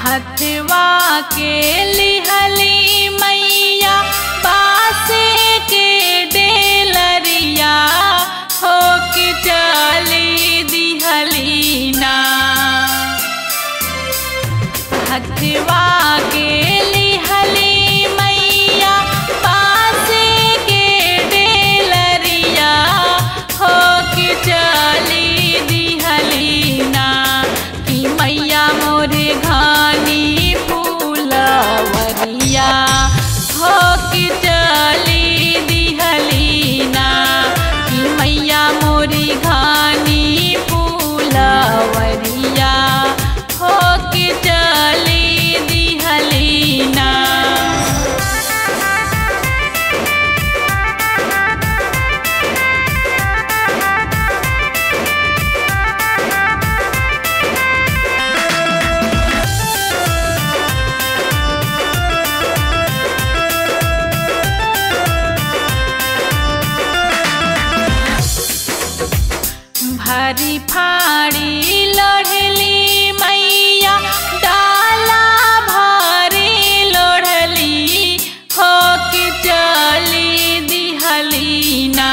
हथवा के लिहली मैया बासे के डेलरिया हो के चली दिहली ना हथवा के लिहली मैया बासे के डेलरिया हो के चली दिहली ना कि मैया मोरे घानी फूलवरिया हो के चली दिहली ना कि मैया मोरी घानी फूलवरिया हो के चली दिहली ना भरी फाड़ी लड़ली मैया डाला भारी लड़ली हो के चली दिहली ना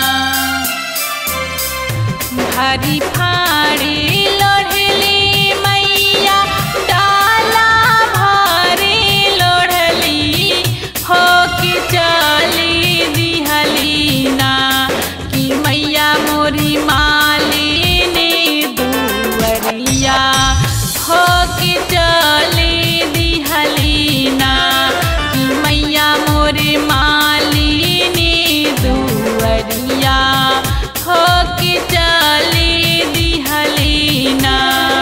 भरी फाड़ी लड़ली मैया डाला भारी लड़ली हो के चली दिहली ना कि मैया मोरी मालिनी दुवरिया हो के चली दिहली ना कि मैया मोरी मालिनी दुवरिया हो के चली दिहली ना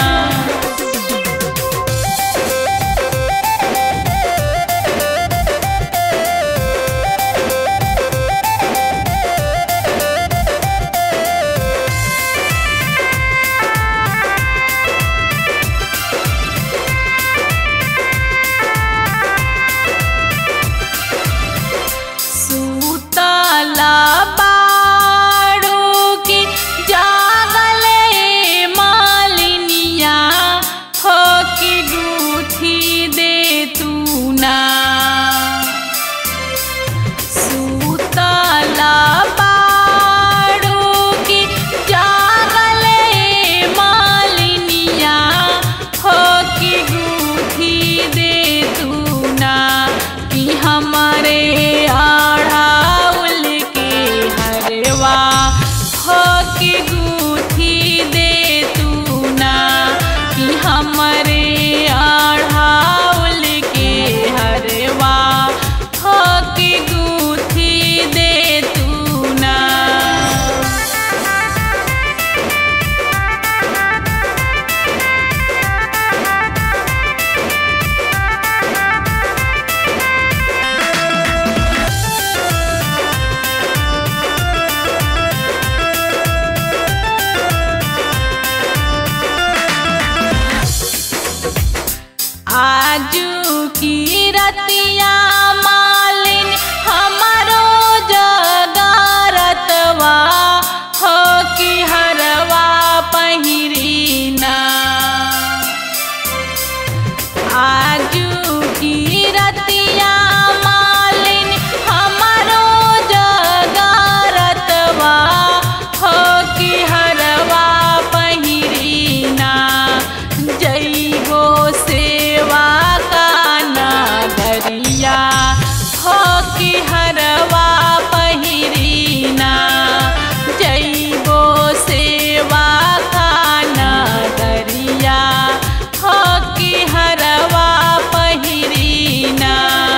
सुतला बाड़ू की जागले मालिनिया हो की गूठी दे तू ना सुतला बाड़ू की जागले मालिनिया हो की गूठी दे तू ना कि हमारे आढ़ाउल के हरवा हो की गूठी दे तू ना कि हमारे आढ़ाउल के हरवा हो की गूठी दे तू ना आजू की रतिया मालिन हमारो जगारतवा हो की हरवा पहिरीना आजू की रतिया मालिन हमारो जगारतवा हो की हरवा पहिरीना जइबो सेवा का नगरिया हो की हरवा पहिरीना जइबो सेवा का नगरिया हो की हरवा पहिरीना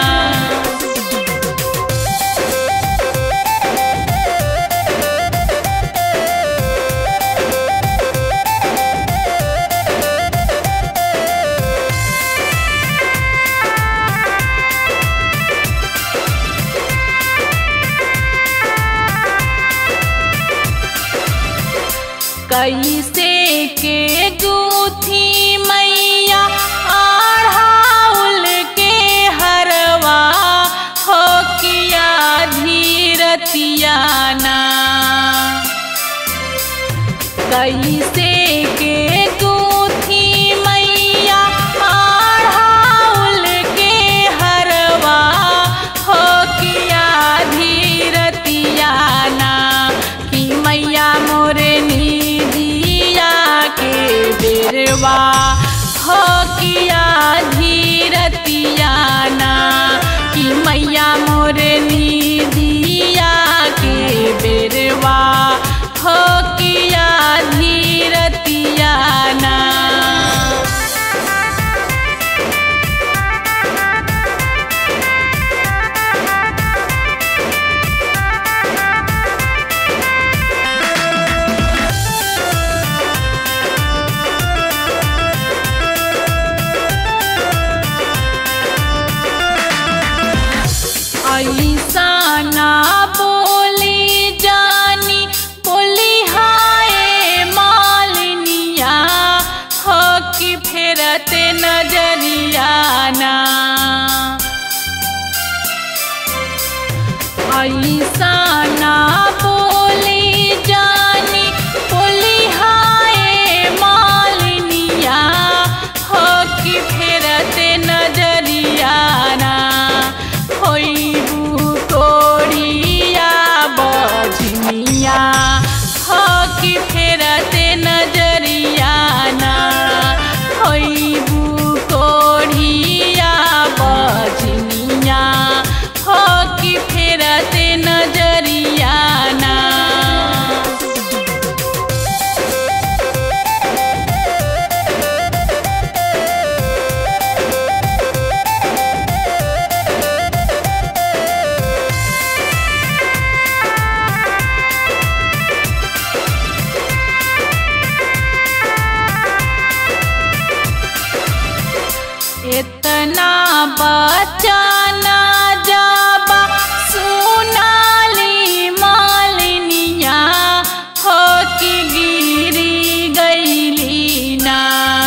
कैसे के गूथी मैया आढ़ाउल के हरवा हो किया धीरतियाना कैसे के गूथी मैया आढ़ फेरते नजरियाना ऐसा ना बोली जानी बोली हाय मालिनिया हो कि फेरते नजरियाना होइबू कोड़िया बजनिया हो कि फेरते नजरियाना होइबू कोड़िया बजनिया हो कि फेरते नजरियाना इतना बचाना जाबा सुनाली मालिनिया हो कि गिरी गईली ना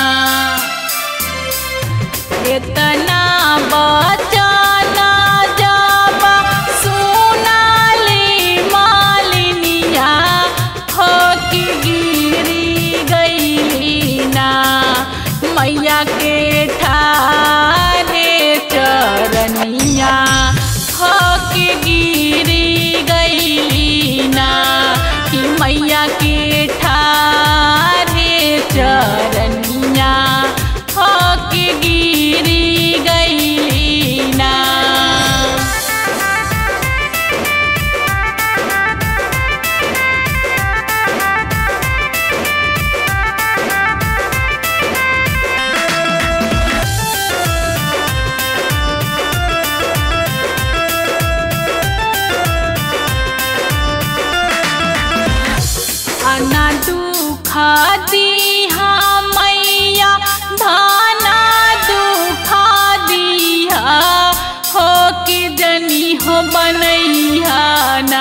इतना बचाना जाबा सुनाली मालिनिया हो कि गिरी गईली ना मैया के ठारे चरनिया हो कि गिरी गईली ना कि मैया के ठारे चरनिया हो कि गिरी गईली ना अना दुखा दिहा मैया धाना दुखा दिहा हो कि जनी हो बनैहा ना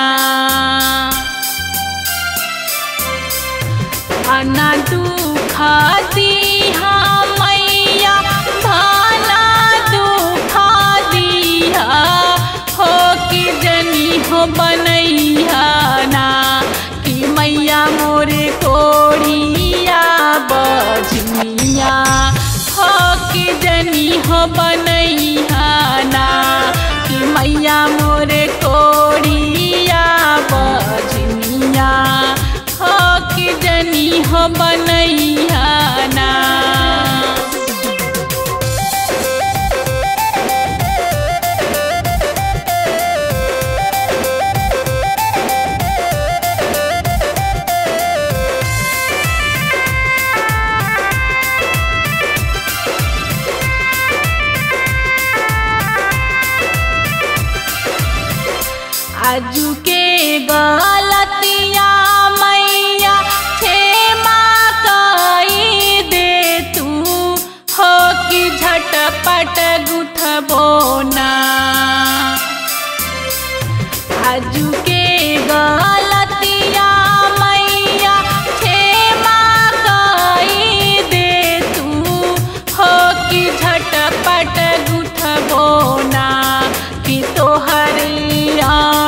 अना दुखा दिहा मैया धाना दुखा दिहा हो कि जनी हो बनैहा ना कि मैया मोरे कोड़िया बजनिया हो कि जनी हो बनैहा ना कि मैया मोरे कोड़िया बजनिया हो कि जनी हो बनैहा ना आजू के गलतिया मैया क्षमा कई दे तू हो कि झटपट गुठबो ना आजू के गलतिया मैया क्षमा कई दे तू हो कि झटपट गुठबो ना कि तोहरे